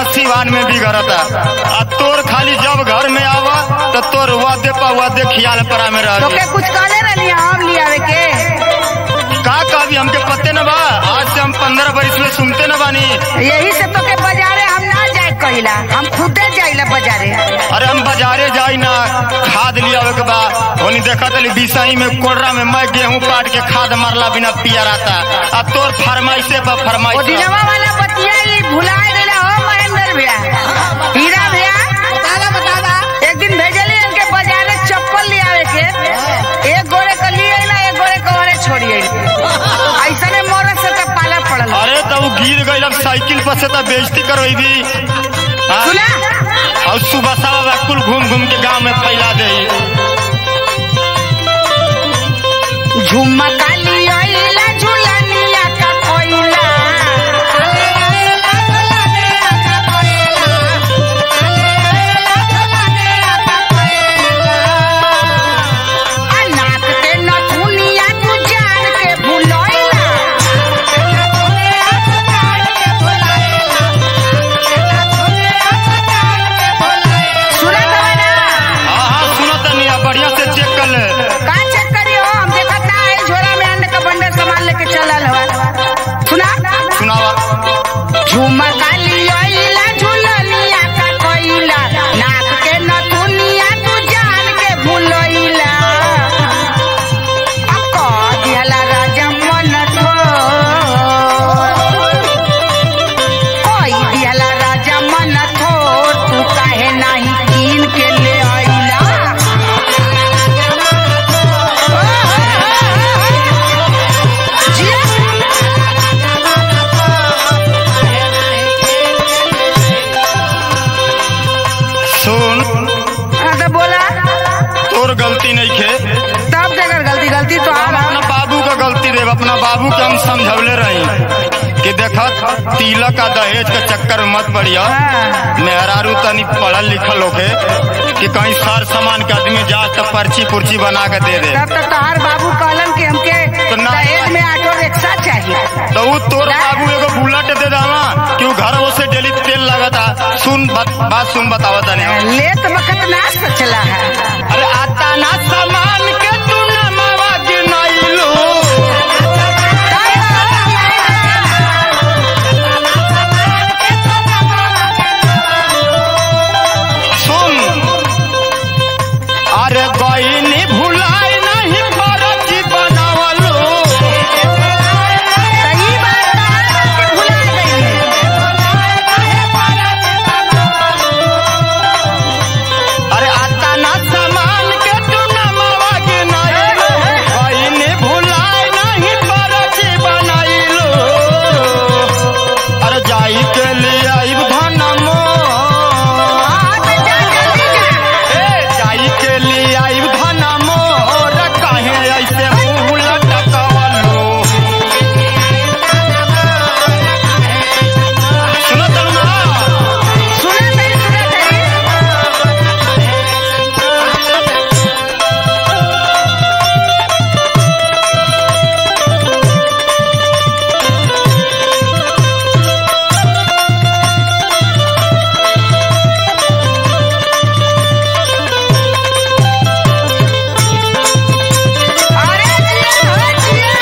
सिवान में बिगड़ता आ तोर खाली जब घर में आवा तो तोर वादे पर वादे खियाल परा में रह तोके कुछ कहले रहनी हम लियावे के का कभी हमके पते न बा आज से हम पंद्रह बरिस में सुनते न बानी यही से तोके बाजारे हम ना जाए कहिला हम खुदे जाइला बाजारे अरे हम बाजारे जाई ना खाद लिया के बा होनी देखा तली बिसाई में कोडरा में मैं गेहूं काट के खाद मारला बिना पिया रहता आ तोर फरमाइशे पर वो फरमाइश दिनवा वाला बतिया ई भुलाए गइला हो महेंद्र भैया हीरा भैया बताला बताला एक दिन भेजली इनके बाजारे चप्पल लियावे के एक गोरे का लिए ना एक गोरे का ओरे छोड़ी ऐसा ने मोरत से तो पाला पड़ल अरे तो वो गिर गई अब साइकिल पर से तो बेइज्जती करवाई भी हाँ? सुना और सुबह सावा कुल घूम घूम के गांव में फैला दे झुमका लियाइला झुलनिया का कोइला आ नाक के नथुनिया तू जान के भुलइला सुना तो है ना हाँ हाँ सुनो तनी अब बढ़िया से चेक कर ले का चेक करियो हम देखत ना है झोरा में अंडे का बंडल सामान लेके चलल हवा सुना सुनावा झुमका लियाइला झुलनिया का कोइला नाक के नथुनिया तू जान के भुलइला अब कह दिहला राजा मन थो कोई दिहला राजा मन थो तू काहे नाही कीन के ले आइला सुन हाँ तो बोला तोर गलती नहीं खे तब देकर गलती गलती तो हम आप अपना बाबू का गलती देव अपना बाबू के हम समझौले रही कि देखत तिलक का दहेज के चक्कर में मत पड़िया हाँ। मेहरारू तनी पढ़ल लिखल होके कि कहीं सार सामान के आदमी जा तो पर्ची पुर्ची बना के दे दे तब तो तोहार बाबू कहलन कि हमके तो ना- दहेज में ऑटो रिक्शा चाहिए तो वो तोर बाबू एगो बुलेट दे दावा कि वो घर से डेली तेल लगता सुन बात, बात सुन बतावा तनी लेत वक्त ना सचला है अरे आता ना सामान के तू ना मावा गिनाइलो सुन अरे गईनी भुलाई नहीं फरजी बनावलो सही बात है कि भुला गई अरे आता ना सामान के तू ना मावा गिनाइलो गईनी भुलाई नहीं फरजी बनाइलो अरे जाई के लिए आइब धनमो हाँ, तो जा जल्दी जा। ए जाई के लिए आइब धनमो रे काहे ऐसे मुंह लटकवलो सुनो तलमा सुना नहीं सुना नहीं अरे जिया हो जिया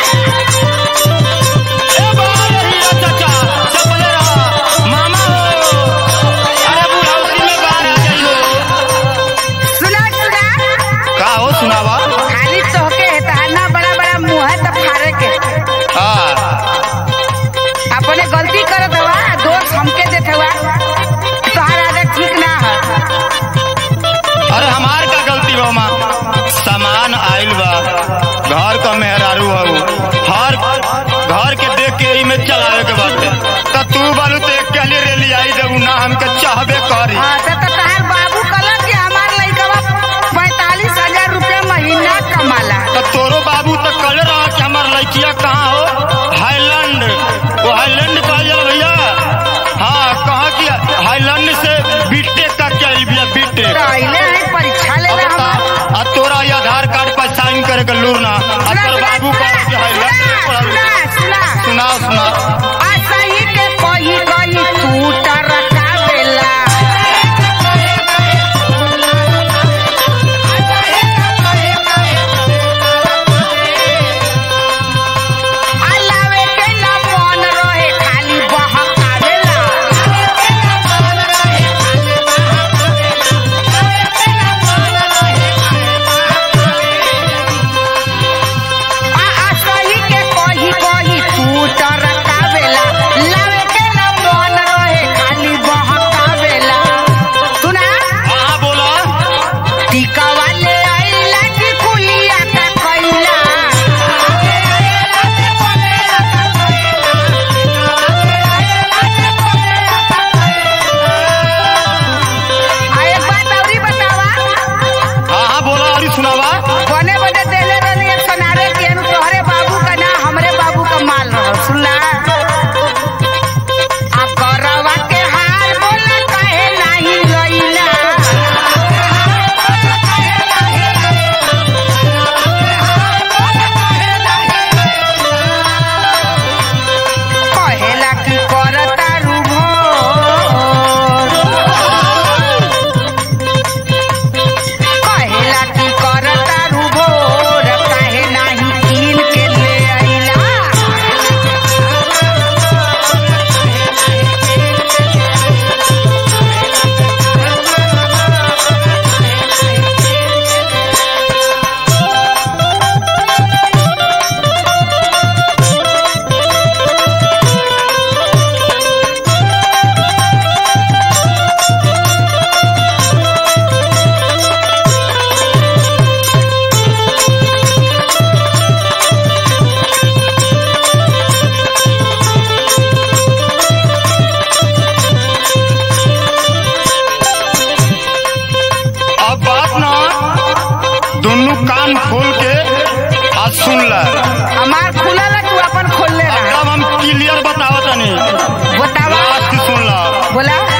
ए बाल हीरा चाचा चपले रहा मामा हो अरे बुढ़ाउती में बाहर आ जाइयो सुना सुना का हो सुनावा खाली तोहके हेताना बड़ा बड़ा मुंह है तो फाड़े के हाँ अपने गलती करत हवा दोस्त हमके देत हवा तोहार आदत ठीक ना है अरे हमार का गलती बा माँ सामान आइल बा घर का मेहरारू हऊ हर घर के देख के ही में चलावे के बाटे त तू बालू तो एक के लिए रेली आई देबू ना हमके चाहबे करी हाँ तो तो तोहार बाबू कहलन कि हमार लइकवा पैतालीस हजार रुपया महीना कमाला तो तोरो बाबू तो कल रहा कि हमार लड़किया कहाँ हो हाईलैंड वो हाईलैंड कहा जाला भैया हाँ कहा कि हाईलैंड से बीटेक का क्या बिया बीटेक तो अइले है परीक्षा लेला हम आ तोरा ये आधार कार्ड पर साइन करे के लूर ना आ तोर बाबू कहा कि हाईलैंड में पढ़ल सुना सुना सुनाओ सुनाओ आ सही के कही कही तू टरकावे दुनू कान खोल के आज सुन ल हमार खुला ला तू अपन खोल ले रहा एकदम हम क्लियर बतावत तनी बतावा लास्ट सुन ल बोला